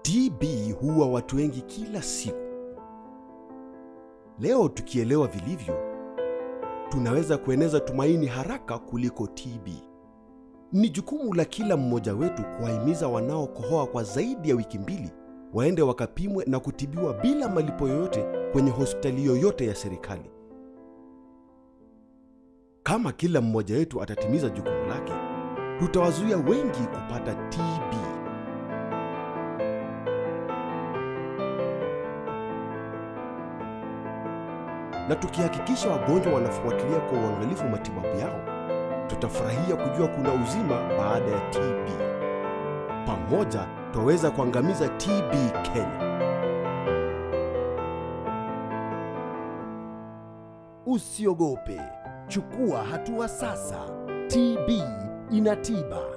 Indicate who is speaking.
Speaker 1: TB huua watu wengi kila siku. Leo tukielewa vilivyo, tunaweza kueneza tumaini haraka kuliko TB. Ni jukumu la kila mmoja wetu kuwahimiza wanaokohoa kwa zaidi ya wiki mbili waende wakapimwe na kutibiwa bila malipo yoyote kwenye hospitali yoyote ya serikali. Kama kila mmoja wetu atatimiza jukumu lake, tutawazuia wengi kupata TB. Na tukihakikisha wagonjwa wanafuatilia kwa uangalifu matibabu yao, tutafurahia kujua kuna uzima baada ya TB. Pamoja twaweza kuangamiza TB Kenya.
Speaker 2: Usiogope, chukua hatua sasa. TB ina tiba.